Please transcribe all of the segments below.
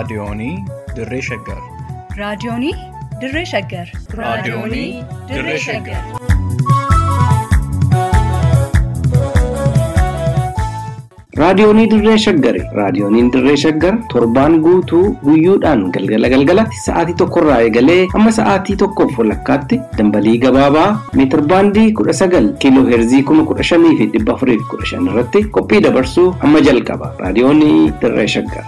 Raadiyoonii Dirree Shaggar. Raadiyoonii Dirree Shaggar. Raadiyoonii Dirree Shaggar. Raadiyoonii Dirree Shaggari. Raadiyooniin Dirree Shaggar torbaan guutuu guyyoodhaan galgala galgalatti sa'aatii tokkorraa eegalee hamma sa'aatii tokkoof walakkaatti dambalii gabaabaa meetir baandii kudha sagal kiiloo heerzii kuma kudha shanii fi dhibba afurii fi kudha shan irratti qophii dabarsuu hamma jalqaba. Raadiyoonii Dirree Shaggar.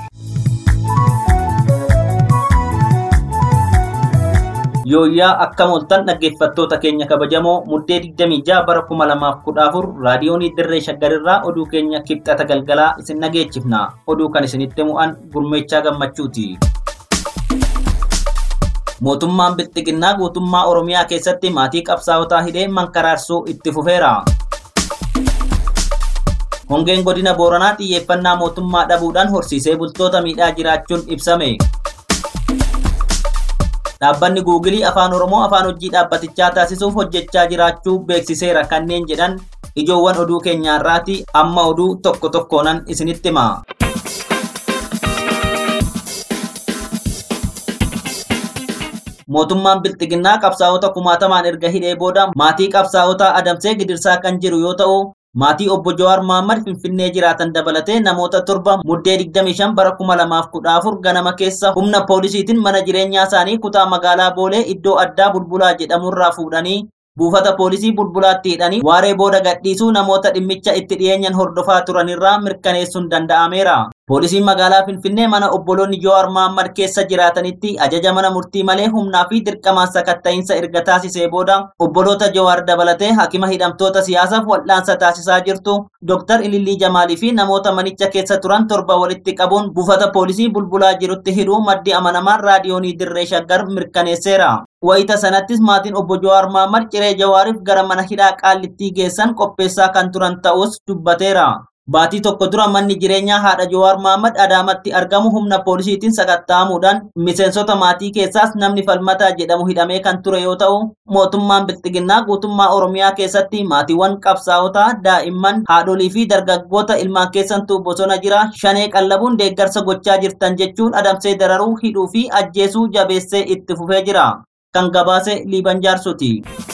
Yooyyaa akkam oltan dhaggeeffattoota keenya kabajamoo muddee 26 bara 2014 raadiyoonii dirree shaggarirraa oduu keenya kibxata galgalaa isin dhageechifna. Oduu kan isinitti mu'an gurmeechaa gammachuuti. Mootummaan Bilxiginnaa guutummaa Oromiyaa keessatti maatii qabsaa'otaa hidhee mankaraarsuu itti fufeera. Hongeen godina Booranaa xiyyeeffannaa mootummaa dhabuudhaan horsiisee bultoota miidhaa jiraachuun ibsame. Dhaabbanni Guugilii Afaan Oromoo afaan hojii dhaabbatichaa taasisuuf hojjechaa jiraachuu beeksiseera kanneen jedhan ijoowwan oduu keenyaarraati amma oduu tokko tokkoonan isinitti hima. Mootummaan Bilxiginnaa qabsaa'ota kumaatamaan erga hidhee booda maatii qabsaa'otaa adamsee gidirsaa kan jiru yoo ta'u maatii obbo Jawaar Mohaammed Finfinnee jiraatan dabalatee namoota torba muddee 25 bara 2014 ganama keessa humna poolisiitiin mana jireenyaa isaanii kutaa magaalaa Boolee iddoo addaa Bulbulaa jedhamurraa fuudhanii buufata poolisii Bulbulaatti hidhanii waaree booda gadhiisuu namoota dhimmicha itti dhiyeenyan hordofaa turanirraa mirkaneessuun danda'ameera. Poolisiin magaalaa Finfinnee mana obboloonni Jawaar Mohaammed keessa jiraatanitti ajaja mana murtii malee humnaa fi dirqamaan sakatta'iinsa erga taasisee booda obboloota Jawaar dabalatee hakima hidhamtoota siyaasaaf wal'aansa taasisaa jirtu Dr. Ilillii Jamaalii fi namoota manicha keessa turan torba walitti qabuun buufata poolisii bulbulaa jirutti hidhuu maddi amanamaan raadiyoonii dirree shaggar mirkaneesseera. Wayita sanattis maatiin obbo Jawaar Mohaammed ciree Jawaariif gara mana hidhaa qaallittii geessan qopheessaa kan turan ta'us dubbateera. Baatii tokko dura manni jireenyaa haadha Jawaar Mohaammed Adaamatti argamu humna poolisiitiin sakatta'amuudhaan miseensota maatii keessaas namni falmataa jedhamu hidhamee kan ture yoo ta'u, mootummaan Bilxiginnaa guutummaa Oromiyaa keessatti maatiiwwan qabsaa'otaa, daa'imman, haadholii fi dargaggoota ilmaan keessantuu bosona jira shanee qallabuun deeggarsa gochaa jirtan jechuun adamsee dararuu, hidhuu fi ajjeesuu jabeessee itti fufee jira. Kan gabaase Liiban Jaarsuti.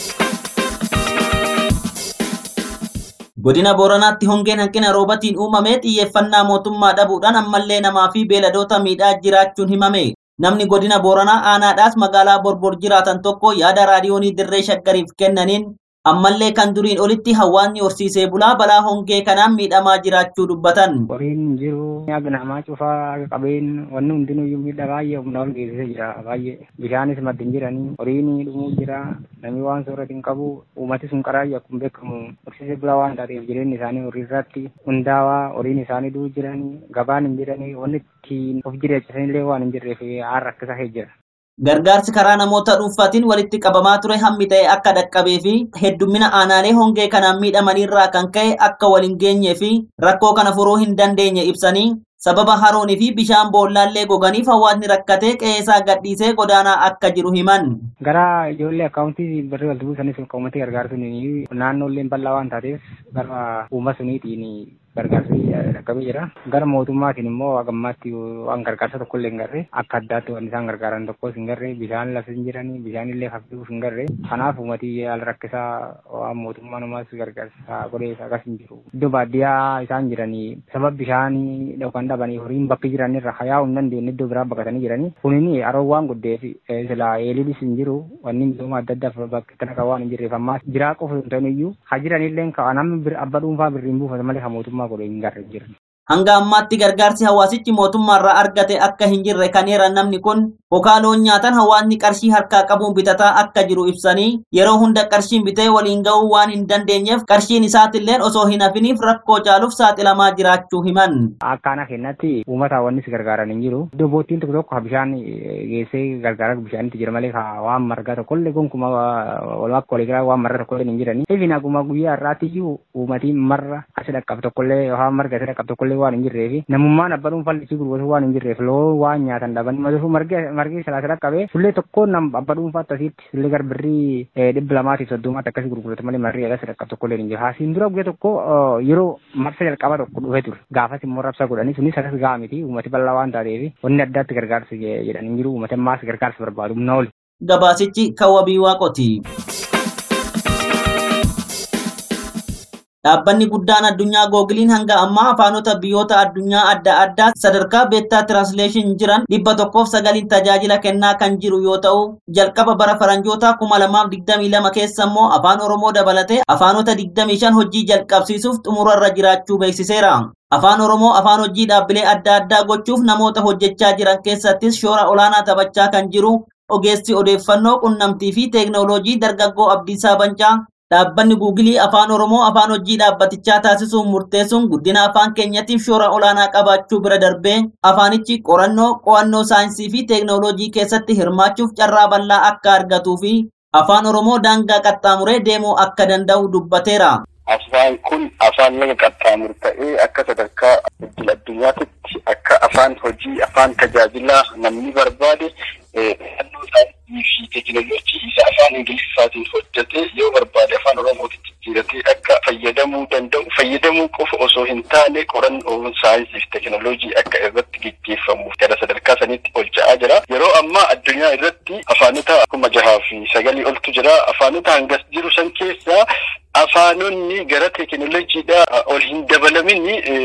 Godina Booranaatti hongeen hanqina roobatiin uumamee xiyyeeffannaa mootummaa dhabuudhaan ammallee namaa fi beeladoota miidhaa jiraachuun himame. Namni godina Booranaa aanaadhaas magaalaa Borbor jiraatan tokko yaada raadiyoonii dirree shaggariif kennaniin ammallee kan duriin olitti hawaasni horsiisee bulaa balaa hongee kanaan miidhamaa jiraachuu dubbatan. Horiin jiru nyaata namaa cufaa qabeen wanni hundinuyyuu miidhaa baay'ee humna ol geessisee jira baay'ee bishaanis maddin jiranii horiin dhumuu jira namni waan soorata hin qabu uummati sun qaraayyuu akkuma beekamu horsiisee bulaa waan taateef jireenyi isaanii horii irratti hundaawaa horiin isaanii du'u jiranii gabaan hin jiranii wanni ittiin of jireessisanillee waan hin jirreef haala rakkisaa jira. Gargaarsi karaa namoota dhuunfaatiin walitti qabamaa ture hammi ta'e akka dhaqqabee fi heddummina aanaalee hongee kanaan miidhamanirraa kan ka'e akka wal hin geenyee fi rakkoo kana furuu hin dandeenye ibsanii sababa haroonii fi bishaan boollaallee goganiif hawaasni rakkatee qe'eesaa gadhiisee godaanaa akka jiru himan. Gara ijoollee akkaawuntii birrii walitti buusanis qaamatti gargaarsuun naannoolleen bal'aa waan taateef gara uummata suniitiin gargaarsi dhaqqabee jira. Gara mootummaatiin immoo hagammaatti waan gargaarsa tokko illee hin garre akka addaatti waan isaan gargaaran tokkos hin garre bishaan lafa hin jirani bishaan illee hafisuuf hin garre kanaaf uummatii haala rakkisaa waan mootummaan umaas gargaarsa godhee akkas hin jiru. Iddoo baadiyyaa isaan jiranii sababa bishaanii dhookan dhabanii horiin bakki jiran irra hayaa hin dandeenye iddoo biraa baqatanii jiranii kunini haroo waan guddeef sila eeliinis hin jiru wanni misooma adda addaaf bakka kana kan waan hin jirreef ammaas jiraa qofa hin ta'in iyyuu ha jiranillee namni abba dhuunfaa birriin buufata malee kan mootummaa godhe hin garre jiru. Hanga ammaatti gargaarsi hawaasichi mootummaarraa argate akka hin jirre kan eeran namni kun hokaa loon nyaatan hawaasni qarshii harkaa qabuun bitataa akka jiru ibsanii yeroo hunda qarshiin bitee waliin ga'uu waan hin dandeenyeef qarshiin isaatilleen osoo hin hafiniif rakkoo caaluuf saaxilamaa jiraachuu himan. Akkaana kennatti uummata wanni si gargaaran hin jiru. Iddoo boottiin tokko tokko bishaan geessee gargaara bishaanitti jira malee waan margaa tokkollee gonkuma walumaa waliigalaa waan marga tokkollee hin jirani. Ifin aguma guyyaa irraatti iyyuu uummatiin marra asi dhaqqabu tokkollee waan marga asi dhaqqabu tokkollee waan hin jirreef namummaan abba dhuunfaa lichii gurguratu waan hin jirreef loon waan nyaatan dhaban madafu marga paarkii silaasila qabee sullee tokko nam abba dhuunfaatti asitti sullee gara birrii dhibba lamaatiif soddomaatti akkasii gurguratu malee marrii ala sadarkaa tokko illee hin jiru. Haasiin dura guyyaa tokko yeroo marsa jalqaba tokko dhufee ture. Gaafas immoo rabsa godhanii sunis akkas ga'a miti uummati bal'aa waan taateef wanni addaatti gargaarsa jedhanii jiru uummata ammaas gargaarsa barbaadu humna oli. Gabaasichi kan wabii waaqoti. Dhaabbanni guddaan addunyaa googiliin hanga ammaa afaanota biyyoota addunyaa adda addaa sadarkaa beettaa tiraansleeshin jiran dhibba tokkoof sagaliin tajaajila kennaa kan jiru yoo ta'u jalqaba bara faranjoota kuma lamaaf digdamii lama keessa immoo afaan oromoo dabalatee afaanota digdamii shan hojii jalqabsiisuuf xumurarra jiraachuu beeksiseera. Afaan Oromoo afaan hojii dhaabbilee adda addaa gochuuf namoota hojjechaa jiran keessattis shoora olaanaa taphachaa kan jiru ogeessi odeeffannoo qunnamtii fi teeknooloojii dargaggoo Abdiisaa Bancaa Dhaabbanni Guugilii Afaan Oromoo afaan hojii dhaabbatichaa taasisuun murteessuun guddina afaan keenyatiif shoora olaanaa qabaachuu bira darbee afaanichi qorannoo, qo'annoo saayinsii fi teeknooloojii keessatti hirmaachuuf carraa bal'aa akka argatuu fi afaan Oromoo daangaa qaxxaamuree deemuu akka danda'u dubbateera. Afaan kun afaan laga qaxxaamuru ta'ee akka sadarkaa idil addunyaatti akka afaan hojii, afaan tajaajilaa namni barbaade naannoo saayinsii fi teekinooloojii isa afaan ingiliffaatiin hojjetee yoo barbaade afaan oromootti jijjiiratee akka fayyadamuu danda'u fayyadamuu qofa osoo hin taane qorannoo saayinsii fi teekinooloojii akka irratti gaggeeffamuuf gara sadarkaa sanitti ol ka'aa jira. Yeroo ammaa addunyaa irratti afaanota kuma jahaa fi sagalii oltu jira. Afaanota hangas jiru san keessaa afaanonni gara teekinooloojiidha ol hin dabalamin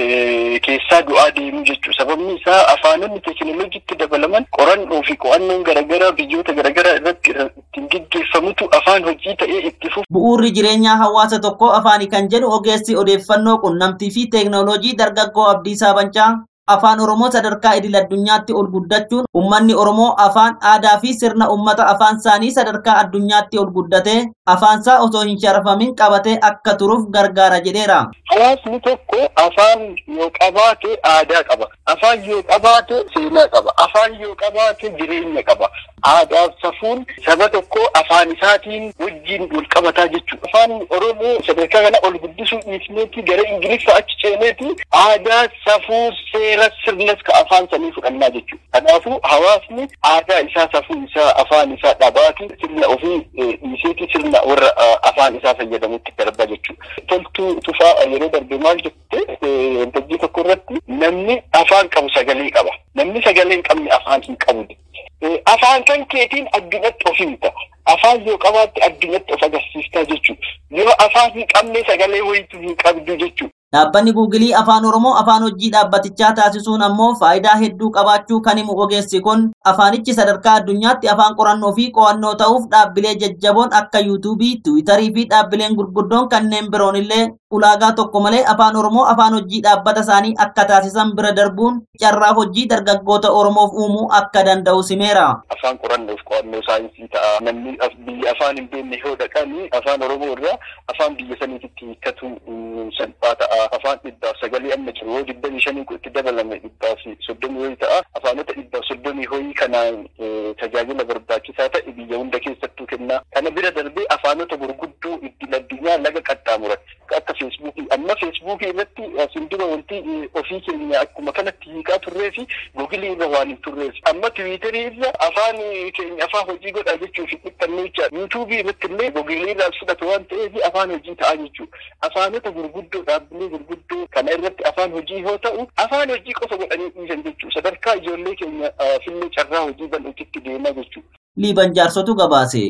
keessaa du'aa deemuu jechuudha. Sababni isaa afaanonni teekinooloojiitti dabalaman qorannoo fi qo'annoon garaagaraa biyyoota garaagaraa irratti ittiin gaggeeffamutu afaan hojii ta'ee itti fufu. Bu'uurri jireenyaa hawaasa tokkoo afaani kan jedhu ogeessi odeeffannoo qunnamtii fi teeknooloojii dargaggoo Abdiisaa Bancaa afaan oromoo sadarkaa idil addunyaatti ol guddachuun ummanni oromoo afaan aadaa fi sirna ummata afaan isaanii sadarkaa addunyaatti ol guddatee afaansaa osoo hin sharafamin qabatee akka turuuf gargaara jedheera. Hawaasni tokko afaan yoo qabaate aadaa qaba. Afaan yoo qabaate seenaa qaba. Afaan yoo qabaate jireenya qaba. Aadaaf safuun saba tokko afaan isaatiin wajjin wal qabataa jechuudha. Afaan Oromoo sadarkaa kana ol guddisuu dhiisneeti gara Ingiliffa achi ceeneeti aadaa safuu seera sirnas ka afaan sanii fudhannaa jechuudha. Kanaafuu hawaasni aadaa isaa safuu isaa afaan isaa dhabaati sirna ofii dhiiseeti sirna warra afaan isaa fayyadamutti darba jechuudha. Toltuu tufaa yeroo darbe maal jette waltajjii tokko irratti namni afaan qabu sagalee qaba. Namni sagalee hin qabne afaan hin qabu. Afaan kan keetiin addunyatti of himta. Afaan yoo qabaatte addunyatti of agarsiistaa jechuudha. Yoo afaan hin qabne sagalee wayitu hin qabdu jechuudha. Dhaabbanni Guugilii Afaan Oromoo afaan hojii dhaabbatichaa taasisuun ammoo faayidaa hedduu qabaachuu kan himu ogeessi kun afaanichi sadarkaa addunyaatti afaan qorannoo fi qo'annoo ta'uuf dhaabbilee jajjaboon akka yuutuubii, tiwiitarii fi dhaabbileen gurguddoon kanneen biroon illee ulaagaa tokko malee afaan Oromoo afaan hojii dhaabbata isaanii akka taasisan bira darbuun carraa hojii dargaggoota Oromoof uumuu akka danda'u simeera. Afaan qorannoof qo'annoo saayinsii ta'a. Namni biyya afaan hin beekne yoo dhaqani afaan Oromoo irraa afaan biyya saniitti hiikkatu salphaa ta'a. afaan dhibbaaf sagalee amma jiru yoo digdamii shanii itti dabalame dhibbaaf soddomii hoyi ta'a afaanota dhibbaaf soddomii hoyi kanaan tajaajila barbaachisaa ta'e biyya hunda keessattuu kenna kana bira darbee afaanota gurguddoo idil addunyaa laga qaxxaamuran akka feesbuukii amma feesbuukii irratti asin dura wanti ofii keenya akkuma kanatti hiikaa turree fi googilii irra waan hin turreef amma tiwiitarii irra afaan keenya afaan hojii godha jechuuf dhiphannee jecha yuutuubii irratti illee googilii irraa fudhatu waan ta'eef afaan hojii ta'a jechuudha afaanota gurguddoo dhaabbilee gurguddoo kana irratti afaan hojii yoo ta'u afaan hojii qofa godhanii dhiisan jechuudha sadarkaa ijoollee keenya fillee carraa hojii bal'uutitti deemaa jechuudha. Liiban jaarsotu gabaase.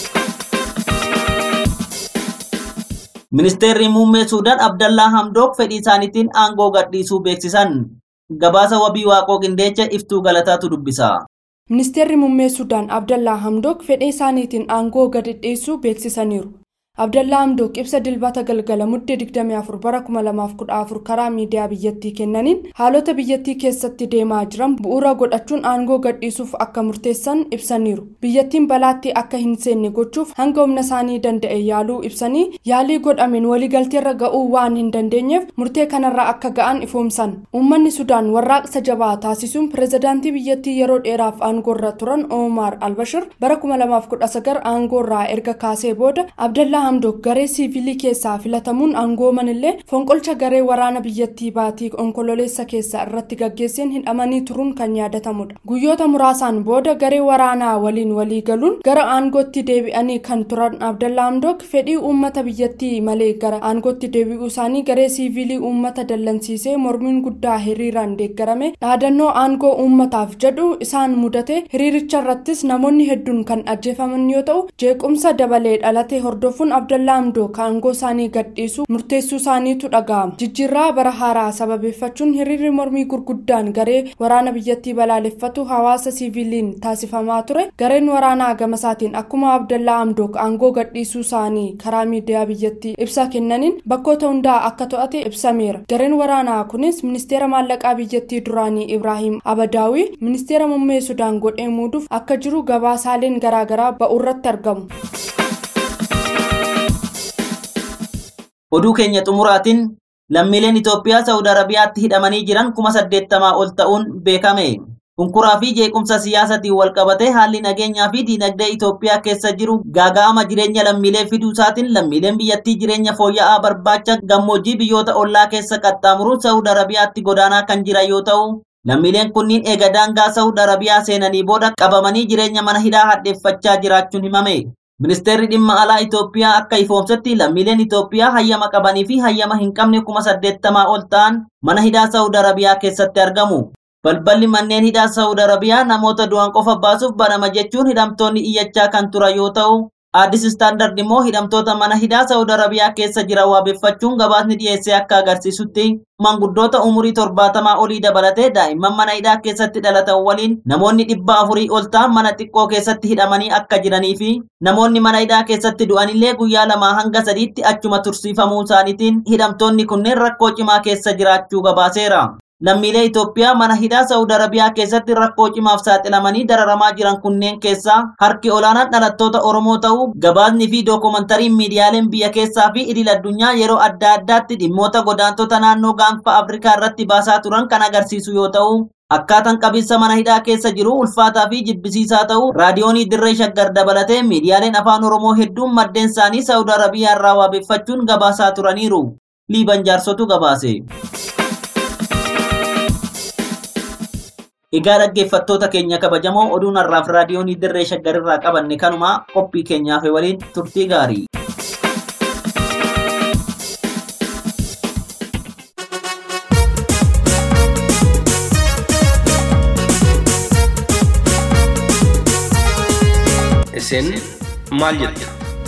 Ministeerri muummee Suudaan Abdallaa Hamdook fedhii isaaniitiin aangoo gadhiisuu beeksisan. Gabaasa wabii waaqoo qindeecha iftuu galataatu dubbisa. Ministeerri muummee Sudaan Abdallaa Hamdook fedhii isaaniitiin aangoo gadi dhiisuu beeksisaniiru. Abdallaa Hamdook ibsa dilbata galgala muddee 24 bara 2014 karaa miidiyaa biyyattii kennaniin haalota biyyattii keessatti deemaa jiran bu'uura godhachuun aangoo gadhiisuuf akka murteessan ibsaniiru. Biyyattiin balaatti akka hin seenne gochuuf hanga humna isaanii danda'e yaaluu ibsanii yaalii godhameen waliigalteerra ga'uu waan hin dandeenyeef murtee kanarra akka ga'an ifoomsan. Uummanni Sudaan warraaqsa jabaa taasisuun pirezidaantii biyyattii yeroo dheeraaf aangoorra turan Omar Albashir bara 2019 aangoorraa erga kaasee booda Abdallaa hamdok garee siivilii keessaa filatamuun aangooman illee fonqolcha garee waraana biyyattii baatii onkololeessa keessa irratti gaggeesseen hidhamanii turuun kan yaadatamudha guyyoota muraasaan booda garee waraanaa waliin walii galuun gara aangootti deebi'anii kan turan abdallaa hamdok fedhii uummata biyyattii malee gara aangootti deebi'uu isaanii garee siivilii uummata dallansiisee mormiin guddaa hiriiraan deeggarame dhaadannoo aangoo uummataaf jedhu isaan mudate hiriiricha irrattis namoonni hedduun kan ajjeefaman yoo ta'u jeequmsa dabalee dhalate hordofuun abdallaa hamdook aangoo isaanii gadhiisuu murteessuu isaaniitu dhaga'ama jijjiirraa bara haaraa sababeeffachuun hiriirri mormii gurguddaan garee waraana biyyattii balaaleffatu hawaasa siiviliin taasifamaa ture gareen waraanaa gamasaatiin akkuma abdallaa hamdook aangoo gadhiisuu isaanii karaa miidiyaa biyyattii ibsa kennaniin bakkoota hundaa akka to'ate ibsameera gareen waraanaa kunis ministeera maallaqaa biyyattii duraanii ibraahim abadaawii ministeera muummee sudaan godhee muuduuf akka jiru gabaasaaleen garaagaraa ba'urratti argamu. Oduu keenya xumuraatiin lammiileen Itoophiyaa Saawud Arabiyaatti hidhamanii jiran kuma saddeettamaa ol ta'uun beekame. Hunkuraa fi jeequmsa siyaasatiin wal qabatee haalli nageenyaa fi diinagdee Itoophiyaa keessa jiru gaaga'ama jireenya lammiilee fiduu isaatiin lammiileen biyyattii jireenya fooyya'aa barbaacha gammoojjii biyyoota ollaa keessa qaxxaamuruun Saawud Arabiyaatti godaanaa kan jiran yoo ta'u, lammiileen kunniin eega daangaa Saawud Arabiyaa seenanii booda qabamanii jireenya mana hidhaa hadheeffachaa jiraachuun himame. Ministeerri dhimma alaa Itoophiyaa akka ifoomsetti lammiileen Itoophiyaa hayyama qabanii fi hayyama hin qabne kuma saddeettamaa ol ta'an mana hidhaa Saawud Arabiyaa keessatti argamu. Balballi manneen hidhaa Saawud Arabiyaa namoota du'an qofa baasuuf banama jechuun hidhamtoonni iyyachaa kan turan yoo ta'u, Addis Istaandard immoo hidhamtoota mana hidhaa Saawud Arabiyaa keessa jiran waabeffachuun gabaasni dhiyeessee akka agarsiisutti manguddoota umurii torbaatamaa olii dabalatee daa'imman mana hidhaa keessatti dhalatan waliin namoonni dhibba afurii ol ta'an mana xiqqoo keessatti hidhamanii akka jiranii fi namoonni mana hidhaa keessatti du'anillee guyyaa lamaa hanga sadiitti achuma tursiifamuu isaaniitiin hidhamtoonni kunneen rakkoo cimaa keessa jiraachuu gabaaseera. Lammiilee Itoophiyaa mana hidhaa Saawud Arabiyaa keessatti rakkoo cimaaf saaxilamanii dararamaa jiran kunneen keessaa harki olaanaan dhalattoota Oromoo ta'uu gabaasni fi dookumantariin miidiyaaleen biyya keessaa fi idil addunyaa yeroo adda addaatti dhimmoota godaantota naannoo gaanfa Afrikaa irratti baasaa turan kan agarsiisu yoo ta'u, akkaataan qabiinsa mana hidhaa keessa jiru ulfaataa fi jibbisiisaa ta'uu raadiyoonii dirree shaggar dabalatee miidiyaaleen afaan Oromoo hedduun maddeen isaanii Saawud Arabiyaa irraa waabeffachuun gabaasaa turaniiru. Liiban jaarsotu gabaase. Egaa dhaggeeffattoota keenya kabajamoo oduun har'aaf raadiyoonii dirree shaggarirraa qabanne kanuma qophii keenyaaf waliin turtii gaarii. Isin maal jettu?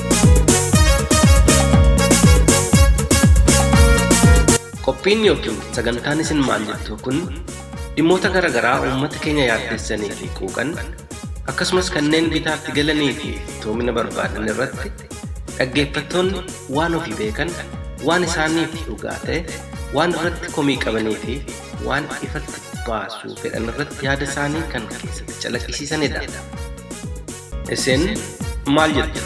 Qophiin yookiin sagantaan isin maal jettu kun dhimmoota garaa garaa uummata keenya yaaddessanii fi quuqan akkasumas kanneen bitaatti galanii fi toomina barbaadan irratti dhaggeeffattoonni waan ofii beekan waan isaaniif dhugaa ta'e waan irratti komii qabanii fi waan ifatti baasuu fedhan irratti yaada isaanii kan keessatti calaqqisiisanidha. Isin maal jettu?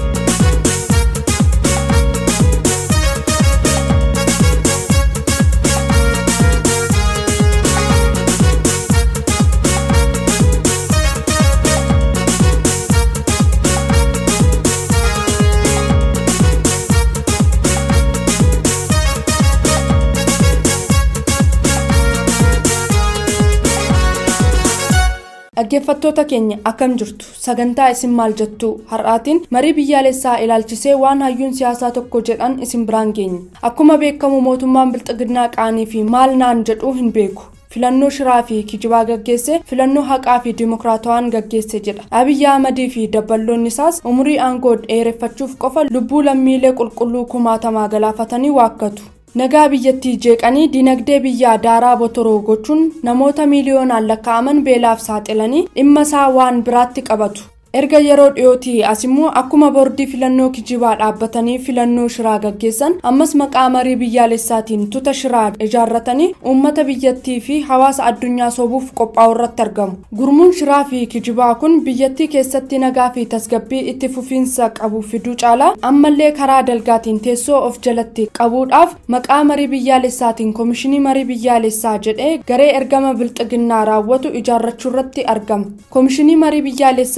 dhaggeeffattoota keenya akkam jirtu sagantaa isin maal jettu har'aatiin marii biyyaalessaa ilaalchisee waan hayyuun siyaasaa tokko jedhan isin biraan geenya akkuma beekamu mootummaan bilxiginnaa qaanii fi maal naan jedhuu hin beeku filannoo shiraa fi kijibaa gaggeesse filannoo haqaa fi dimokiraatawaan gaggeesse jedha abiyyi ahmadii fi dabballoonni isaas umurii aangoo dheereffachuuf qofa lubbuu lammiilee qulqulluu kumaatamaa galaafatanii waakkatu nagaa biyyattii jeeqanii dinagdee biyyaa daaraa botoroo gochuun namoota miiliyoonaan lakkaa'aman beelaaf saaxilanii dhimma isaa waan biraatti qabatu erga yeroo dhiyootii as immoo akkuma boordii filannoo kijibaa dhaabbatanii filannoo shiraa gaggeessan ammas maqaa marii biyyaalessaatiin tuta shiraa ijaarratanii uummata biyyattii fi hawaasa addunyaa sobuuf qophaa'u irratti argamu gurmuun shiraa fi kijibaa kun biyyattii keessatti nagaa fi tasgabbii itti fufiinsa qabu fiduu caalaa ammallee karaa dalgaatiin teessoo of jalatti qabuudhaaf maqaa marii biyyaalessaatiin koomishinii marii biyyaalessaa jedhee garee ergama bilxiginnaa raawwatu ijaarrachuu irratti argama koomishinii marii biyyaalessaa ijaaru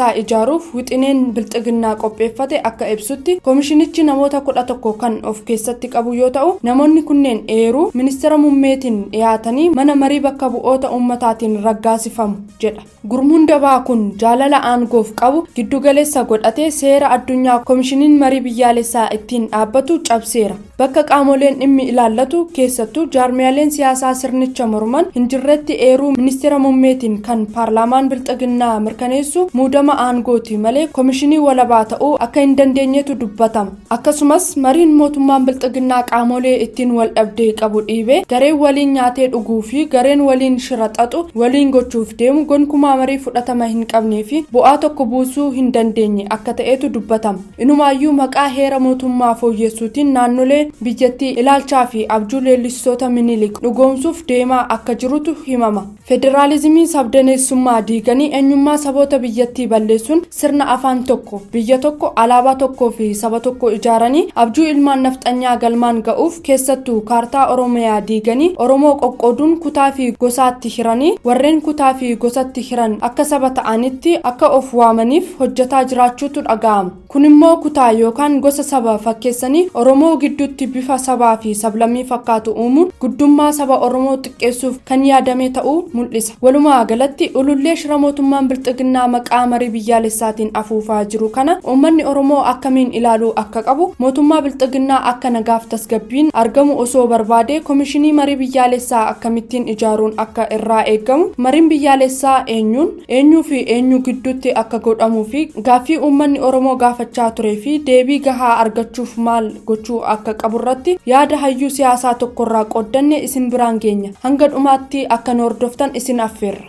baruuf wixineen bilxiginnaa qopheeffate akka ibsutti koomishinichi namoota kudha tokko kan of keessatti qabu yoo ta'u namoonni kunneen eeruu ministeera muummeetiin dhiyaatanii mana marii bakka bu'oota ummataatiin raggaasifamu jedha gurmuun dabaa kun jaalala aangoof qabu giddugaleessa godhatee seera addunyaa koomishiniin marii biyyaalessaa ittiin dhaabbatu cabseera bakka qaamoleen dhimmi ilaallatu keessattuu jaarmiyaaleen siyaasaa sirnicha morman hin jirretti eeruu ministeera muummeetiin kan paarlaamaan bilxiginnaa mirkaneessu muudama aangooti malee koomishinii walabaa ta'uu akka hin dandeenyetu dubbatama akkasumas mariin mootummaan bilxiginnaa qaamolee ittiin wal dhabdee qabu dhiibee gareen waliin nyaatee dhuguu fi gareen waliin shira xaxu waliin gochuuf deemu gonkumaa marii fudhatama hin qabnee fi bu'aa tokko buusuu hin dandeenye akka ta'etu dubbatama inumaayyuu maqaa heera mootummaa fooyyessuutiin naannolee biyyattii ilaalchaa fi abjuu leellistoota minilik dhugoomsuuf deemaa akka jirutu himama federaalizimii sabdaneessummaa diiganii eenyummaa saboota biyyattii balleessuun sirna afaan tokko biyya tokko alaabaa tokkoo fi saba tokko ijaaranii abjuu ilmaan nafxanyaa galmaan ga'uuf keessattuu kaartaa oromiyaa diiganii oromoo qoqqooduun kutaa fi gosaatti hiranii warreen kutaa fi gosatti hiran akka saba ta'anitti akka of waamaniif hojjetaa jiraachuutu dhaga'ama kun immoo kutaa yookaan gosa saba fakkeessanii oromoo gidduutti bifa sabaa fi sablammii fakkaatu uumuun guddummaa saba oromoo xiqqeessuuf kan yaadame ta'uu mul'isa walumaa galatti ulullee shira mootummaan bilxiginnaa maqaa marii biyyaalessaatiin afuufaa jiru kana uummanni oromoo akkamiin ilaaluu akka qabu mootummaa bilxiginnaa akka nagaaf tasgabbiin argamu osoo barbaade koomishinii marii biyyaalessaa akkamittiin ijaaruun akka irraa eegamu mariin biyyaalessaa eenyuun eenyuu fi eenyu gidduutti akka godhamuu fi gaaffii uummanni oromoo gaafachaa turee fi deebii gahaa argachuuf maal gochuu akka qaburratti yaada hayyuu siyaasaa tokkorraa qooddanne isin biraan geenya hanga dhumaatti akka nu hordoftan isin affeerra.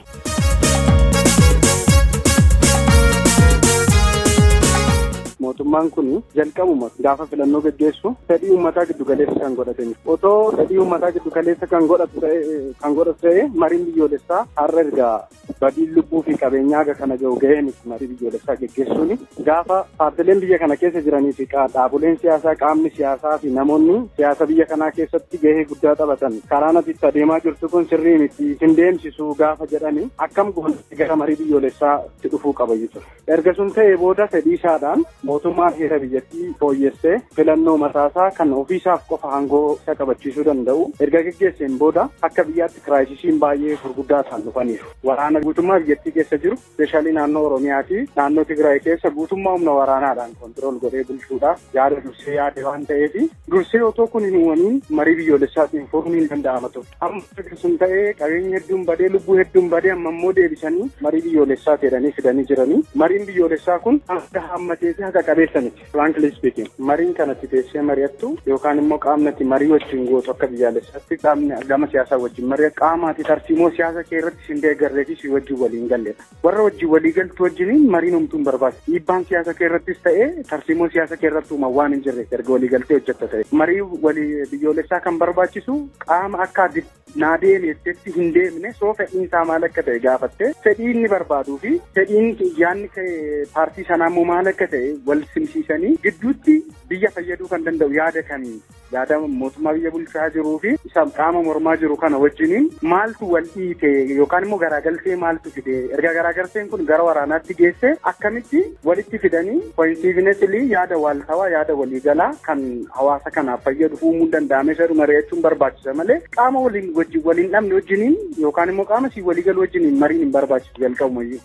mootummaan kun jalqabuma gaafa filannoo gaggeessu fedhii uummataa giddu galeessa kan godhatani otoo fedhii uummataa giddu galeessa kan godhatu ta'e kan godhatu ta'e mariin biyyoolessaa har'a ergaa badiin lubbuu fi qabeenyaa haga kana ga'u ga'een marii biyyoolessaa gaggeessuun gaafa paartileen biyya kana keessa jiranii fi dhaaboleen siyaasaa qaamni siyaasaa fi namoonni siyaasa biyya kanaa keessatti gahee guddaa taphatan karaa natti adeemaa jirtu kun sirrii miti hin deemsisu gaafa jedhani akkam goonatti gara marii biyyoolessaatti dhufuu qaba jechuudha. Erga sun ta'ee booda fedhii isaadhaan mootummaan heera biyyattii fooyyessee filannoo mataasaa kan ofiisaaf qofa aangoo isa qabachiisuu danda'u erga gaggeesseen booda akka biyyaatti kiraayisisiin baay'ee gurguddaa isaan dhufaniiru. Waraana guutummaa biyyattii keessa jiru speeshaalii naannoo Oromiyaa fi naannoo Tigraay keessa guutummaa humna waraanaadhaan kontirool godhee bulchuudhaaf yaada dursee yaade waan ta'eef dursee otoo kun hin uumamiin marii biyyoolessaatiin furuun hin danda'ama ture. Amma sun ta'ee qabeenya hedduun badee lubbuu hedduun badee amma immoo deebisanii marii biyyoolessaa jedhanii fidanii jiranii mariin biyyoolessaa kun hanga hammatee fi haqa qabeessa miti. Frankly speaking mariin kanatti teessee mari'attu yookaan immoo qaamnatti marii wajjin gootu akka biyyaalessaatti qaamni gama siyaasaa wajjin mari'atu qaamaati tarsiimoo siyaasa kee irratti sin deeggarree fi si wajjin waliin galleedha. Warra wajjin walii galtu wajjiniin mariin humtuun barbaachisa. Dhiibbaan siyaasa kee irrattis ta'ee tarsiimoo siyaasa kee irratti uuman waan hin jirre erga walii galtee hojjetta ta'e. Marii walii biyyoolessaa kan barbaachisu qaama akka naa deemeetti hin deemne soo fedhiin isaa maal akka ta'e gaafattee fedhii inni barbaaduu fi fedhiin yaanni paartii sanaa immoo maal akka ta'e wal simsiisanii gidduutti biyya fayyaduu kan danda'u yaada kamiin yaada mootummaa biyya bulchaa jiruu fi isa qaama mormaa jiru kana wajjiniin maaltu wal dhiite yookaan immoo garaagaltee maaltu fide erga garaagalteen kun gara waraanaatti geesse akkamitti walitti fidanii koinsiivinesilii yaada waaltawaa yaada waliigalaa kan hawaasa kanaaf fayyadu uumuu danda'ame jedhu mari'achuun barbaachisa malee qaama waliin wajjin waliin dhabne wajjiniin yookaan immoo qaama si waliigalu wajjiniin mariin hin barbaachisu jalqabumayyuu.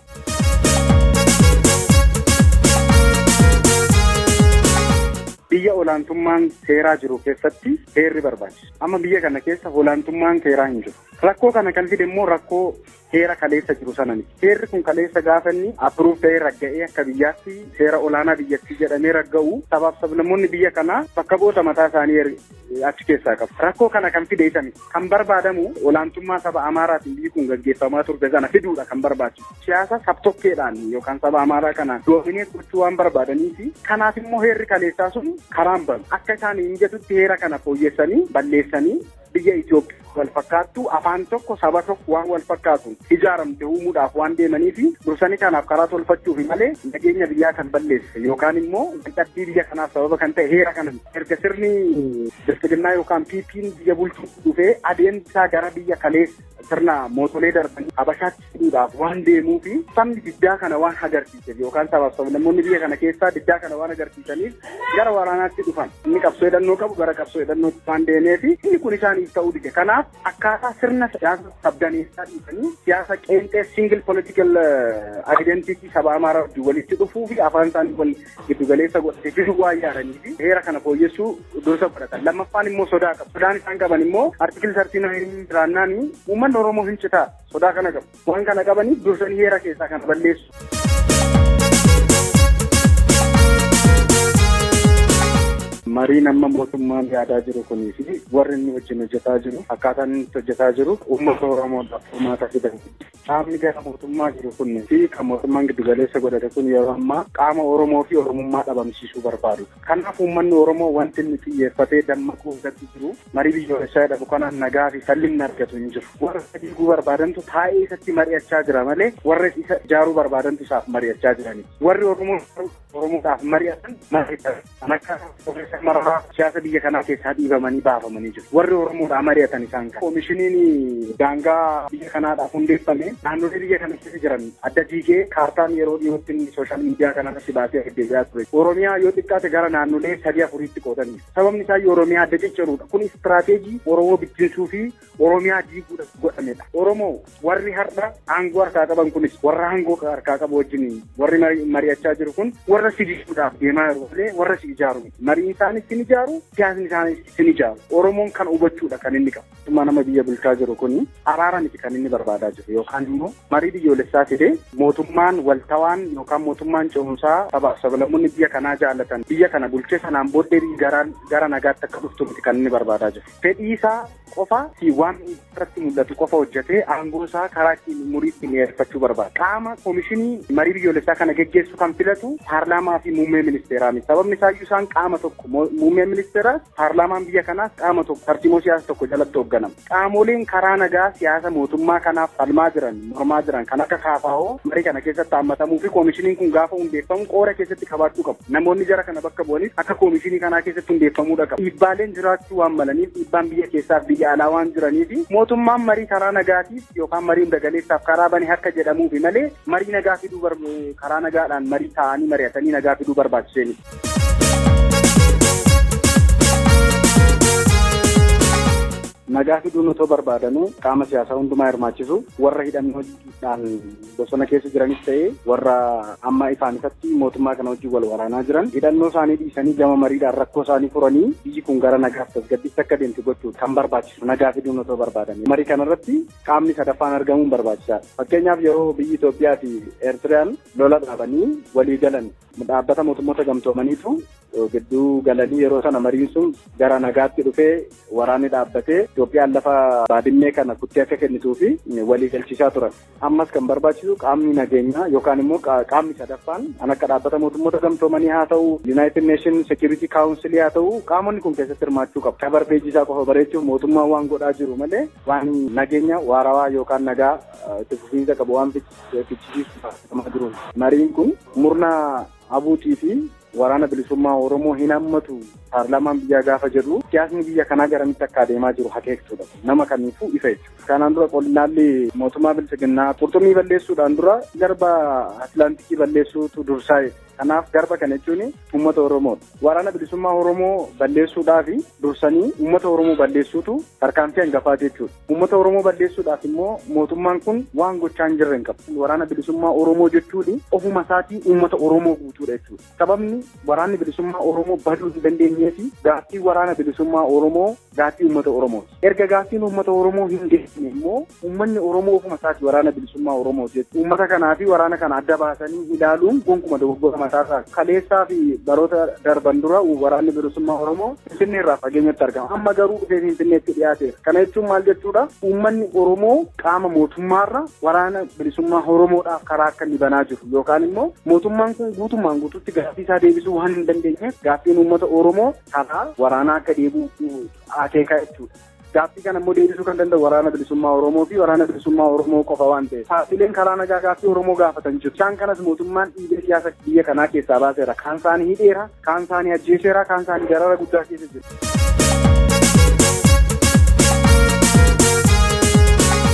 biyya olaantummaan seeraa jiru keessatti heerri barbaachisa. Amma biyya kana keessa olaantummaan seeraa hin jiru. Rakkoo kana kan fide immoo rakkoo heera kaleessa jiru sana miti. Heerri kun kaleessa gaafa inni appruuf ta'ee ragga'ee akka biyyaatti seera olaanaa biyyattii jedhamee ragga'u sabaaf sablammoonni biyya kanaa bakka bu'oota mataa isaanii achi keessaa qabu. Rakkoo kana kan fide isa miti. Kan barbaadamu olaantummaa saba Amaaraatiin biyyi kun gaggeeffamaa turte sana fiduudha kan barbaachisu. Siyaasa sabtokkeedhaan yookaan saba Amaaraa kana doomineet gochuu waan barbaadanii fi kanaaf immoo heerri kaleessaa sun karaan banu. Akka isaan mijatutti heera kana fooyyessanii balleessanii biyya Itoophiyaa wal fakkaattu afaan tokko saba tokko waan wal fakkaatu ijaaramte uumuudhaaf waan deemanii fi dursanii kanaaf karaa tolfachuuf malee nageenya biyyaa kan balleesse yookaan immoo dadhabbii biyya kanaaf sababa kan ta'e heera kana erga sirni bilchiginnaa yookaan piipiin biyya bulchuu dhufee adeemsisaa gara biyya kaleessa sirna mootolee darbanii habashaatti fiduudhaaf waan deemuu fi sabni diddaa kana waan agarsiiseef yookaan sabaaf sablammoonni biyya kana keessaa diddaa kana waan agarsiisaniif gara waraanaatti dhufan inni qabsoo hidhannoo qabu gara qabsoo hidhannootti waan deemee fi inni kun isaaniif ta'uu dide kanaaf akkaataa sirna siyaasa sabdaneessaa dhiisanii siyaasa qeenxee singil political identity saba amaaraa wajjin walitti dhufuu fi afaan isaanii wal giddugaleessa godhatee fidu waan yaadanii fi heera kana fooyyessuu dursa godhatan lammaffaan immoo sodaa qabu sodaan isaan qaban immoo artikil sartiin jiraannaan uummanni oromoo hin citaa sodaa kana qabu waan kana qabaniif dursanii heera keessaa kana balleessu. Mariin amma mootummaan yaadaa jiru kunii fi warri inni wajjin hojjetaa jiru akkaataan inni hojjetaa jiru uummata Oromoodhaaf furmaata fidan. Qaamni gara mootummaa jiru kunii fi kan mootummaan giddugaleessa godhate kun yeroo ammaa qaama Oromoo fi Oromummaa dhabamsiisuu barbaadu. Kanaaf uummanni Oromoo wanti inni xiyyeeffatee dammaquu irratti jiru marii biyyoolessaa jedhamu kanaan nagaa fi sallinni argatu hin jiru. Warra diiguu barbaadantu taa'ee isatti mari'achaa jira malee warra isa ijaaruu barbaadantu isaaf mari'achaa jirani. Warri Oromoo Oromoodhaaf mari'atan mari'atan kan akka mararaa siyaasa biyya kanaa keessaa dhiibamanii baafamanii jiru. Warri Oromoodhaa mari'atan isaan kan. Koomishiniin daangaa biyya kanaadhaaf hundeeffame naannolee biyya kana keessa jiran adda diigee kaartaan yeroo dhiyootti sooshaal miidiyaa kanarratti baasee deddeebi'aa ture. Oromiyaa yoo xiqqaate gara naannolee sadii afuriitti qoodanii. Sababni isaa Oromiyaa adda cicciruudha. Kun istiraateejii Oromoo bittinsuu fi Oromiyaa diiguudhaaf godhamedha. Oromoo warri har'a aangoo harkaa qaban kunis warra aangoo harkaa qabu wajjin warri mari'achaa jiru kun warra si diiguudhaaf deemaa jiru malee warra si ijaaru miti. Mariin isaanis sin ijaaru siyaasni isaanis sin ijaaru. Oromoon kan hubachuudha kan inni qabu. Mootummaa nama biyya bulchaa jiru kun araara miti kan inni barbaadaa jiru yookaan immoo marii biyyoolessaa fidee mootummaan waltawaan yookaan mootummaan ce'umsaa sabaaf sablammoonni biyya kanaa jaallatan biyya kana bulchee sanaan booddee gara nagaatti akka dhuftu miti kan inni barbaadaa jiru. Fedhii isaa qofa si waan irratti mul'atu qofa hojjetee aangoo isaa karaa ittiin umurii ittiin dheereffachuu barbaada. Qaama koomishinii marii biyyoolessaa kana geggeessu kan filatu paarlaamaa fi muummee ministeeraa miti. Sababni isaayyuu isaan qaama tokko muummee ministeeraas paarlaamaan biyya kanaas qaama tokko tartiimoo siyaasa tokko jalatti hoogganama. Qaamoleen karaa nagaa siyaasa mootummaa kanaaf falmaa jiran mormaa jiran kan akka kaafaa'oo marii kana keessatti haammatamuu fi koomishiniin kun gaafa hundeeffamu qooda keessatti qabaachuu qabu. Namoonni jara kana bakka bu'anis akka koomishinii kanaa keessatti hundeeffamuudha qabu. Dhiibbaaleen jiraachuu waan malaniif dhiibbaan biyya keessaaf biyya alaa waan jiraniif mootummaan marii karaa nagaatiif yookaan marii hundagaleessaaf karaa bane harka jedhamuufi malee marii nagaa fiduu karaa nagaadhaan marii taa'anii mari'atanii nagaa fiduu barbaachisee nagaa fiduun otoo barbaadanuu qaama siyaasaa hundumaa hirmaachisu warra hidhannoodhaan bosona keessa jiranis ta'ee warra amma ifaan ifatti mootummaa kana wajjin wal waraanaa jiran hidhannoo isaanii dhiisanii gama mariidhaan rakkoo isaanii furanii biyyi kun gara nagaaf tasgabbiitti akka deemtu gochuu kan barbaachisu nagaa fiduun otoo barbaadanii marii kanarratti qaamni sadaffaan argamuun barbaachisaadha fakkeenyaaf yeroo biyyi Itoophiyaa fi Eertiriyaan lola dhaabanii walii galan dhaabbata mootummoota gamtoomaniitu gidduu galanii yeroo sana mariin sun gara nagaatti dhufee waraanni dhaabbatee Itoophiyaan lafa baadimmee kana kuttee akka kennituu fi walii galchiisaa turan. Ammas kan barbaachisu qaamni nageenyaa yookaan immoo qaamni sadaffaan kan akka dhaabbata mootummoota gamtoomanii haa ta'u United Nation Security Council haa ta'u qaamonni kun keessatti hirmaachuu qabu. Kabar peejisaa qofa bareechuuf mootummaan waan godhaa jiru malee waan nageenya waarawaa yookaan nagaa itti fufiinsa qabu waan fichisiisu jiru. Mariin kun murna abuutii fi waraana bilisummaa Oromoo hin hammatu paarlaamaan biyyaa gaafa jedhu siyaasni biyya kanaa garamitti akka adeemaa jiru hakeeksuudha. Nama kamiifuu ifa jechuudha. Kanaan dura qonnaalli mootummaa bilchiginnaa qurxummii balleessuudhaan dura garba Atlaantikii balleessuutu dursaa Kanaaf garba kana jechuun uummata Oromoodha. Waraana bilisummaa Oromoo balleessuudhaaf dursanii uummata Oromoo balleessuutu tarkaanfii hangafaa jechuudha. Uummata Oromoo balleessuudhaaf immoo mootummaan kun waan gochaa hin jirre hin qabu. Waraana bilisummaa Oromoo jechuun ofuma isaatii uummata Oromoo guutuudha jechuudha. Sababni waraanni bilisummaa Oromoo baduu hin dandeenyee fi gaaffii waraana bilisummaa Oromoo gaaffii uummata Oromooti. Erga gaaffiin uummata Oromoo hin deemne immoo uummanni Oromoo ofuma isaatii waraana bilisummaa Oromoo jechuudha. Uummata kanaa fi waraana kana adda baasanii ilaaluun gonkumaa dogoggora mataasaa kaleessaa fi baroota darban dura waraanni bilisummaa Oromoo Finfinnee irraa fageenyatti argama. Amma garuu dhufee Finfinneetti dhiyaateera. Kana jechuun maal jechuudha? Uummanni Oromoo qaama mootummaarra waraana bilisummaa Oromoodhaaf karaa akka inni banaa jiru yookaan immoo mootummaan kun guutummaan guututti gaaffii isaa deebisuu waan hin dandeenyeef gaaffiin uummata Oromoo karaa waraanaa akka deebi'u akeekaa jechuudha. Gaaffii kana immoo deebisuu kan danda'u waraana bilisummaa Oromoo fi waraana bilisummaa Oromoo qofa waan ta'eef. Paartileen karaa nagaa gaaffii Oromoo gaafatan jiru. Isaan kanas mootummaan dhiibee siyaasa biyya kanaa keessaa baaseera. Kaan isaanii hidheera, kaan isaanii ajjeeseera, kaan isaanii darara guddaa keessa jiru.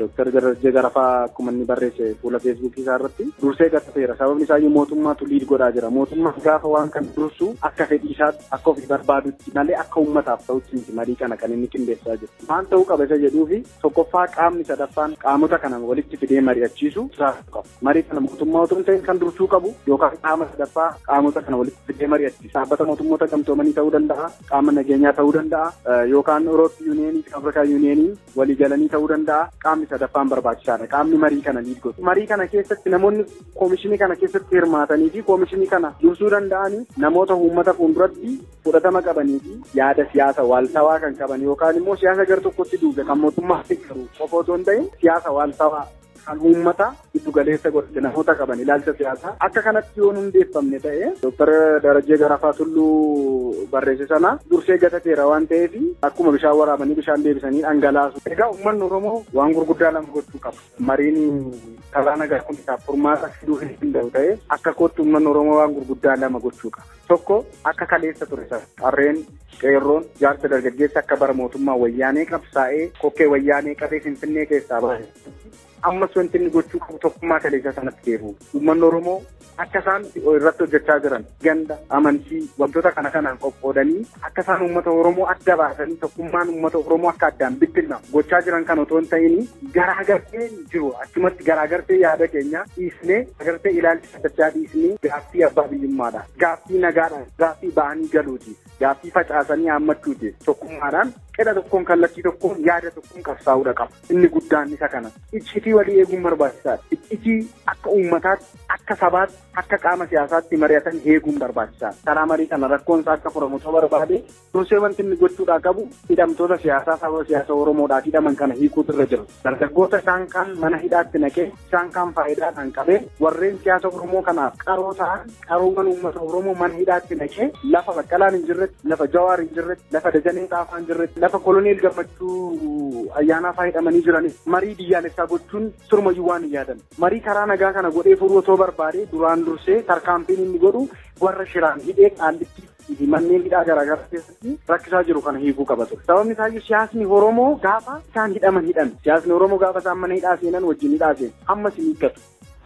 Dooktar Darajjee Garafaa akkuma inni barreesse fuula feesbuukii isaa irratti dursee gatateera. Sababni isaa mootummaatu liid godhaa jira. Mootummaan gaafa waan kan dursu akka fedhii isaatti akka ofii barbaadutti malee akka uummataaf ta'utti miti marii kana kan inni qindeessaa jiru. Maal ta'uu qaba isa jedhuu fi tokkoffaa qaamni sadaffaan qaamota kana walitti fidee mari'achiisu qaba. Marii kana mootummaa otoo hin ta'in kan dursuu qabu yookaan qaama sadaffaa qaamota kana walitti fidee mari'achiisa. Dhaabbata mootummoota gamtoomanii ta'uu danda'a, qaama nageenyaa ta'uu danda'a, yookaan Euroopi yuuniyeenii, Afrikaa yuuniyeenii walii galanii ta'uu danda'a. Qaamni sadaffaan barbaachisaadha. Qaamni marii kana liid godhu. Marii kana keessatti namoonni koomishinii kana keessatti hirmaatanii fi koomishinii kana dursuu danda'anii namoota uummata fuulduratti fudhatama qabanii fi yaada siyaasa waaltawaa kan qaban yookaan immoo siyaasa gar tokkotti duube kan mootummaa garuu qofa otoo hin ta'in siyaasa waaltawaa kan uummata giddu galeessa godhate namoota qaban ilaalcha siyaasaa akka kanatti yoo hundeeffamne ta'e dooktar Darajjee Garafaa Tulluu barreesse sana dursee gatateera waan ta'eef akkuma bishaan waraabanii bishaan deebisanii dhangalaasu. Egaa uummanni Oromoo waan gurguddaa lama gochuu qaba. Mariin karaa nagaa kun isaaf furmaata fiduu hin danda'u ta'e akka kootti uummanni Oromoo waan gurguddaa lama gochuu qaba. Tokko akka kaleessa ture sana qarreen qeerroon jaarsa dargaggeessa akka bara mootummaa wayyaanee qabsaa'ee kokkee wayyaanee qabee finfinnee keessaa baase. ammas wanti inni gochuu qabu tokkummaa kaleessa sanatti deebi'u. Uummanni Oromoo akka isaan irratti hojjechaa jiran ganda amantii wantoota kana kanaan qoqqoodanii akka isaan uummata Oromoo adda baasanii tokkummaan uummata Oromoo akka addaan bittinnamu gochaa jiran kan otoo hin ta'in garaagartee jiru achumatti garaagartee yaada keenya dhiisnee agartee ilaalcha saddachaa dhiisnee gaaffii abbaa biyyummaadha. Gaaffii nagaadha. Gaaffii ba'anii galuuti. Gaaffii facaasanii haammachuuti. Tokkummaadhaan qedha tokkoon kallattii tokkoon yaada tokkoon qabsaa'uudha qaba. Inni guddaan isa kana. Iccitii walii eeguun barbaachisaadha. Iccitii akka uummataatti, akka sabaatti, akka qaama siyaasaatti mari'atan eeguun barbaachisaadha. Karaa marii kana rakkoon isaa akka furamu ta'uu barbaade dursee wanti inni gochuudhaa qabu hidhamtoota siyaasaa saba siyaasa Oromoodhaaf hidhaman kana hiikuutu irra jiru. Dargaggoota isaan kaan mana hidhaatti naqee isaan kaan faayidaadhaan qabee warreen siyaasa Oromoo kanaaf qaroo ta'an qaroowwan uummata Oromoo mana hidhaatti naqee lafa baqqalaan hin jirretti, lafa jawaar hin jirretti, lafa dajanee xaafaa hin jirretti, lafa koloneel gammachuu ayyaanaa faa hidhamanii jiraniif marii biyyaalessaa gochuun surmayyuu waan hin yaadan. Marii karaa nagaa kana godhee furuu otoo barbaade duraan dursee tarkaanfiin inni godhu warra shiraan hidhee qaallitti fi manneen hidhaa garaagaraa keessatti rakkisaa jiru kana hiikuu qaba ture. Sababni isaayyuu siyaasni Oromoo gaafa isaan hidhaman hidhan. Siyaasni Oromoo gaafa isaan mana hidhaa seenan wajjin hidhaa seenu. Ammas hin hiikkatu.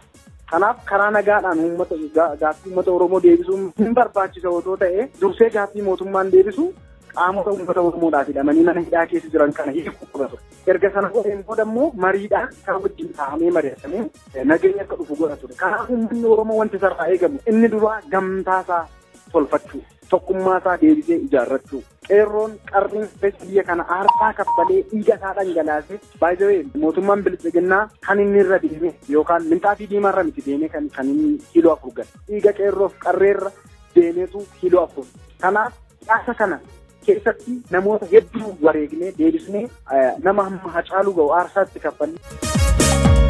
Kanaaf karaa nagaadhaan uummata gaaffii uummata Oromoo deebisuun hin barbaachisa otoo ta'e dursee gaaffii mootummaan deebisu qaamota uummata Oromoodhaaf hidhamanii mana hidhaa keessa jiran kana hiikuu qaba ture. Erga sana godheen booda immoo mariidhaan kan wajjin taa'amee mari'atamee nageenya akka dhufu godha ture. Kanaaf uummanni Oromoo wanti sarraa eegamu inni duraa gamtaasaa tolfachuu tokkummaasaa deebisee ijaarrachuu. Qeerroon qarriin biyya kana aarsaa kaffalee dhiiga isaa dhangalaasee baay'ee mootummaan bilchiginnaa kan inni irra deeme yookaan minxaafii diimaa irra miti deemee kan inni kiiloo afur gale. Dhiiga qeerroof qarreerra deemeetu kiiloo afur. Kanaaf siyaasa kana keessatti namoota hedduu wareegnee deebisnee nama hamma hacaaluu ga'u aarsaatti kaffallee.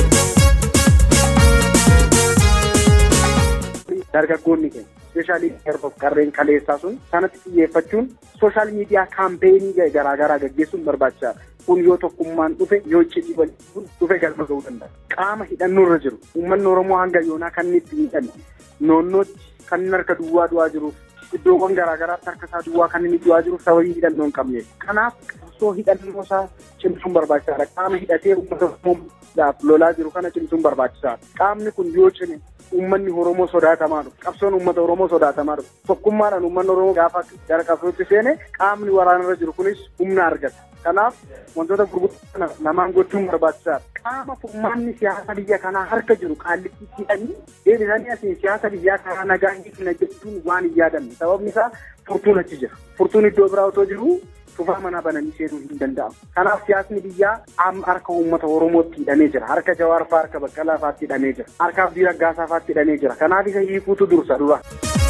Dargaggoonni keenya ispeeshaalii qeerroof qarreen kaleessaa sun sanatti xiyyeeffachuun sooshaal miidiyaa kaampeenii garaagaraa gaggeessuun barbaachisaadha. Kun yoo tokkummaan dhufe yoo iccitii waliin dhufe galma ga'uu danda'a. Qaama hidhannoo irra jiru uummanni Oromoo hanga yoonaa kan inni itti miidhame noonnootti kan inni harka duwwaa du'aa jiruuf iddoowwan garaagaraatti harka isaa duwwaa kan inni du'aa jiruuf sababii hidhannoo hin qabneef. Kanaaf qabsoo hidhannoo isaa cimsuun barbaachisaadha. Qaama hidhatee uummata Oromoo lolaa jiru kana cimsuun barbaachisaadha. Qaamni kun yoo cime uummanni Oromoo sodaatamaa dhufu. Qabsoon uummata Oromoo sodaatamaa dhufu. Tokkummaadhaan uummanni Oromoo gaafa gara qabsootti seene qaamni waraanarra jiru kunis humna argata. Kanaaf wantoota gurguddaa lamaan gochuun barbaachisaadha. Qaama furmaanni siyaasa biyya kanaa harka jiru qaallitti hidhanii deebisanii asiin siyaasa biyyaa karaa nagaa hiikna jechuun waan hin yaadamne. Sababni isaa furtuun achi jira. Furtuun iddoo biraa otoo jiru cufaa manaa bananii seenuu hin danda'amu. Kanaaf siyaasni biyyaa amma harka uummata Oromootti hidhamee jira. Harka Jawaar fa'aa, harka Baqqalaa fa'aatti hidhamee jira. Harka Abdii Raggaasaa fa'aatti hidhamee jira. Kanaaf isa hiikuutu dursa dura.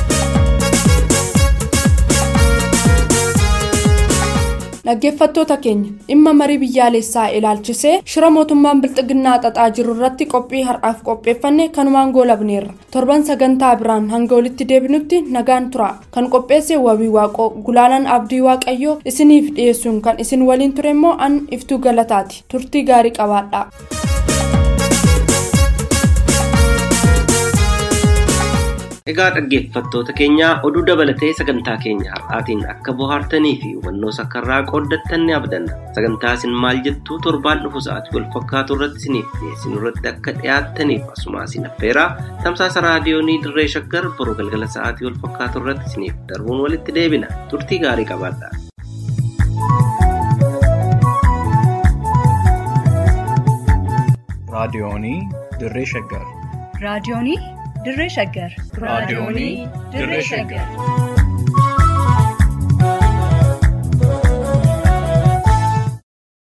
Dhaggeeffattoota keenya dhimma marii biyyaalessaa ilaalchisee shira mootummaan bilxiginnaa xaxaa jiru irratti qophii har'aaf qopheeffanne kanumaan goolabneerra torban sagantaa biraan hanga walitti deebinutti nagaan tura kan qopheesse wabii waaqoo gulaalaan abdii waaqayyoo isiniif dhiyeessuun kan isin waliin ture immoo an iftuu galataati turtii gaarii qabaadha. Egaa dhaggeeffattoota keenya oduu dabalatee sagantaa keenya har'aatiin akka bohaartanii fi hubannoo sakkarraa qooddattan ni abdanna. Sagantaa isin maal jettuu torbaan dhufu sa'aatii wal fakkaatu irratti isiniif dhiyeessinu irratti akka dhiyaattaniif asuma isin affeeraa tamsaasa raadiyoonii dirree shaggar boruu galgala sa'aatii wal fakkaatu irratti isiniif darbuun walitti deebina. Turtii gaarii qabaadhaa. raadiyoonii dirree shaggar raadiyoonii dirree shaggar raadiyoonii dirree shaggar